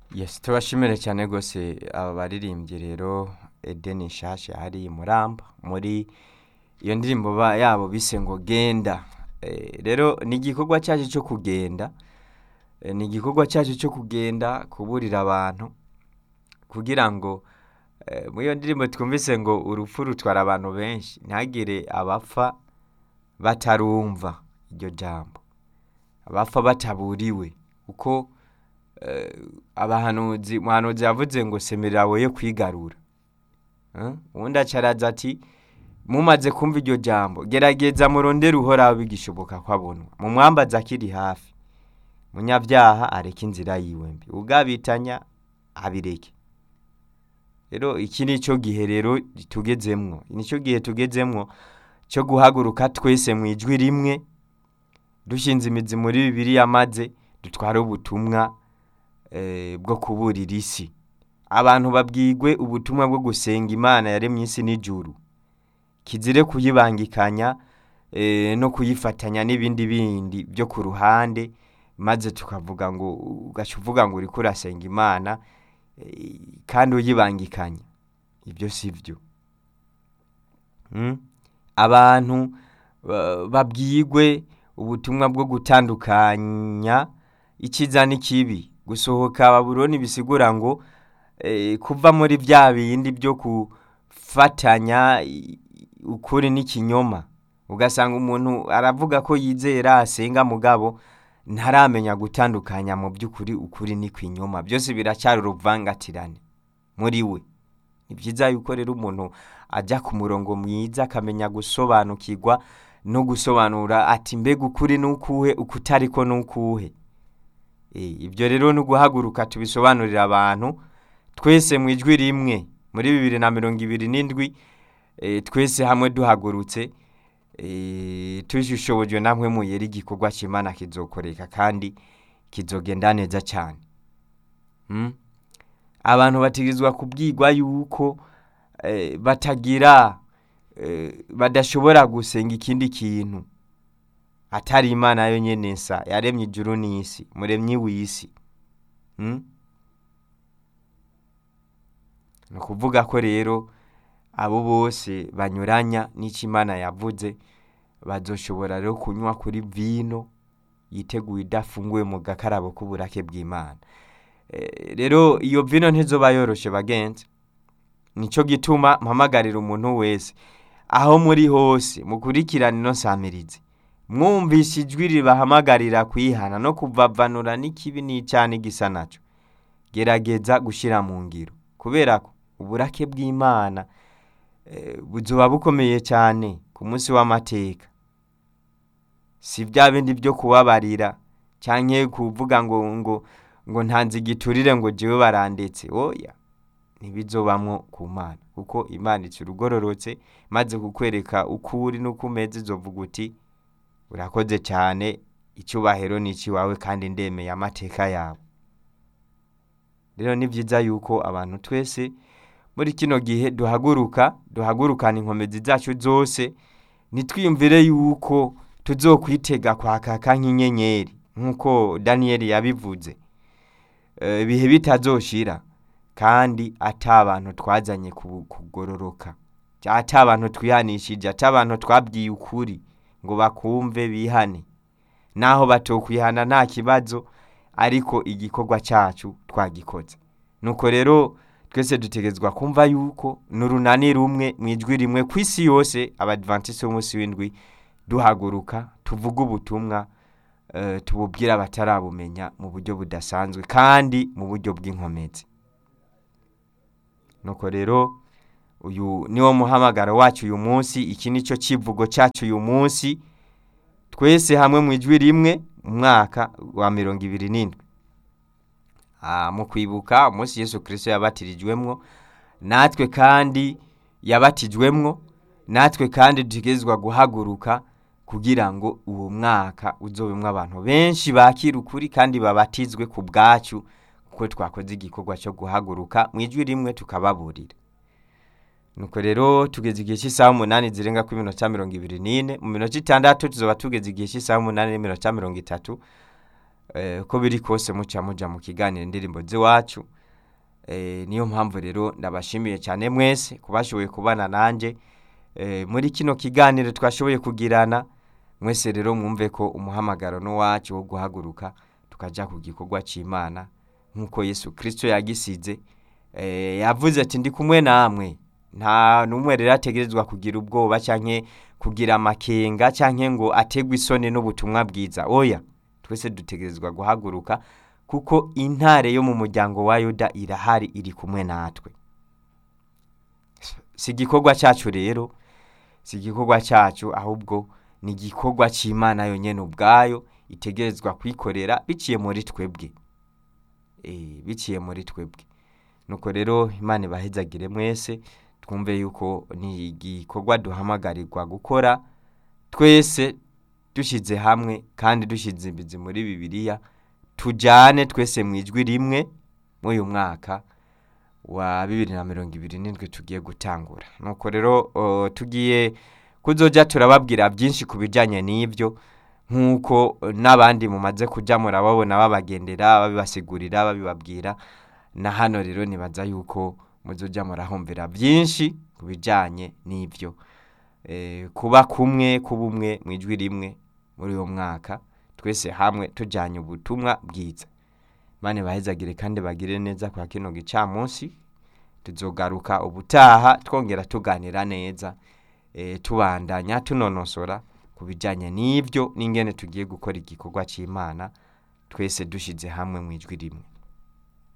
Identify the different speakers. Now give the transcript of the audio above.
Speaker 1: yes tubashimire cyane rwose aba baririmbyi rero edeni nshasha hari i muramba muri iyo ndirimbo ba- yabo bise ngo genda Eh, rero ni igikorwa cyacu cyo kugenda Eh, ni igikorwa cyacu cyo kugenda kuburira abantu kugira ngo eh, muri iyo ndirimbo twumvise ngo urupfu rutwara abantu benshi ntihagire abapfa batarumva iryo jambo abapfa bataburiwe kuko eh, abahanuzi umuhanuzi yavuze ngo semerera woye kwigarura Eh, uwundi acaraza ati mumaze kumva iryo jambo gerageza murondere uhoraho bigishoboka ko abonwa mumwambaze akiri hafi munyabyaha areke inzira yiwe mbi ugabitanya abireke rero iki ni cyo gihe rero tugezemwo ni cyo gihe tugezemwo cyo guhaguruka twese mu ijwi rimwe dushinze imizi muri bibiliya maze dutware ubutumwa eh, bwo kuburira isi abantu babwigwe ubutumwa bwo gusenga imana yaremye isi n'ijuru kizire kuyibangikanya eh, no kuyifatanya n'ibindi bindi byo ku ruhande maze tukavuga ngo ugaca uvuga ngo uriko urasenga imana eh, kandi uyibangikanya ibyo si byo Mm? abantu ba- babwigwe ubutumwa bwo gutandukanya icyiza n'ikibi gusohoka babuloni bisigura ngo eh, kuva muri bya bindi byo gufatanya i- ukuri n'ikinyoma ugasanga umuntu aravuga ko yizera asenga mugabo ntaramenya gutandukanya mu by'ukuri ukuri n'ikinyoma byose biracyari uruvangatirane muri we ni byiza yuko rero umuntu ajya ku murongo mwiza akamenya gusobanukirwa no gusobanura ati mbega ukuri n'ukuhe ukutari ko n'ukuhe Eh, ibyo rero ni uguhaguruka tubisobanurira abantu twese mu ijwi rimwe muri bibiri na mirongo ibiri n'indwi eh, twese hamwe duhagurutse eh, tujishobojwe namwe muyera igikorwa cy'imana kizokoreka kandi kizogenda neza cyane Mm? abantu bategerezwa kubwirwa yuko eh, batagira eh, badashobora gusenga ikindi kintu atari imana yo nyene nsa yaremye ijuru n'isi muremyi w'isi Mm? ni ukuvuga ko rero abo bose banyuranya n'icyo imana yavuze bazoshobora rero kunywa kuri vino yiteguye idafunguye mu gakarabo k'uburake bw'imana Eh, rero iyo vino ntizoba yoroshe bagenzi nicyo gituma mpamagarira umuntu wese aho muri hose mukurikirane ino samirizi mwumvise ijwi ribahamagarira kwihana no kuvavanura n'ikibi n'icyaha n'igisa nacyo gerageza gushyira mu ngiro kubera ko uburake bw'imana eh, buzoba bukomeye cyane ku munsi w'amateka si bya bindi byo kubabarira cyangwa kuvuga ngo ngo ngo ntanze igiturire ngo jewe barandetse oya ntibizobamwo ku mana kuko imana ica urugororotse maze kukwereka uko uri n'uko umeze izovuga uti urakoze cyane icyubahiro ni ikiwawe kandi ndemeye amateka yawe rero ni byiza yuko abantu twese muri kino gihe duhaguruka duhagurukana inkomezi zacu zose ntitwiyumvire yuko tuzokwitega kwakaka nk'inyenyeri nk'uko daniyeli yabivuze Eh, ibihe bitazoshira kandi ata abantu twazanye ku- kugororoka ata abantu twihanishije ata abantu twabwiye ukuri ngo bakumve bihane naho batokwihana nta kibazo ariko igikorwa cyacu twagikoze nuko rero twese dutegerezwa kumva yuko n'urunani rumwe mu ijwi rimwe ku isi yose abadventiste b'umunsi w'indwi duhaguruka tuvuga ubutumwa eh, tububwira abatarabumenya mu buryo budasanzwe kandi mu buryo bw'inkomezi nuko rero uyu niwo muhamagaro wacu uyu munsi iki ni cyo kivugo cyacu uyu munsi twese hamwe mu ijwi rimwe mu mwaka wa mirongo ibiri n'indwi Ah, mu kwibuka umunsi yesu kirisito yabatirijwemwo natwe kandi yabatijwemwo natwe kandi dutegerezwa guhaguruka kugira ngo uwo mwaka uzobemwo abantu benshi bakira ukuri kandi babatizwe ku bwacu kuko twakoze igikorwa cyo guhaguruka mu ijwi rimwe tukababurira nuko rero tugeze igihe cy'isaha umunani zirenga kuri minota mirongo ibiri n'ine mu minota itandatu tuzoba tugeze igihe cy'isaha umunani n'iminota mirongo itatu eh, uko biri kose muca muja mu kiganiro indirimbo z'iwacu eh, niyo mpamvu rero ndabashimiye cyane mwese kubashoboye kubana nanje eh, muri kino kiganiro twashoboye kugirana mwese rero mwumve ko umuhamagaro n'uwacu wo guhaguruka tukaja ku gikorwa c'imana nk'uko yesu kristo yagisize eh, yavuze ati ndi kumwe namwe nta n'umwe rero ategerezwa kugira ubwoba canke kugira amakenga canke ngo ategwe isoni n'ubutumwa bwiza oya twese dutegerezwa guhaguruka kuko intare yo mu muryango wa yuda irahari iri kumwe natwe si igikorwa cyacu rero si igikorwa cyacu ahubwo ni igikorwa cy'imana yonyine ubwayo itegerezwa kwikorera biciye muri twebwe Eh, biciye muri twebwe nuko rero imana ibahezagire mwese twumve yuko ni igikorwa duhamagarirwa gukora twese dushyize hamwe kandi dushyize imizi muri bibiliya tujyane twese mu ijwi rimwe muri uyu mwaka wa bibiri na mirongo ibiri n'indwi tugiye gutangura nuko rero o, tugiye kuzoja turababwira byinshi ku bijyanye n'ibyo nk'uko n'abandi mumaze kujya murababona babagendera babibasigurira babibabwira na hano rero nibaza yuko muzojya murahumvira byinshi ku bijyanye n'ibyo Eh, kuba kumwe kuba umwe mu ijwi rimwe muri uwo mwaka twese hamwe tujyanye ubutumwa bwiza mane bahezagire kandi bagire neza kwa kino gicamunsi tuzogaruka ubutaha twongera tuganira neza eh, tubandanya tunonosora ku bijyanye n'ibyo n'ingene tugiye gukora igikorwa cy'imana twese dushyize hamwe mu ijwi rimwe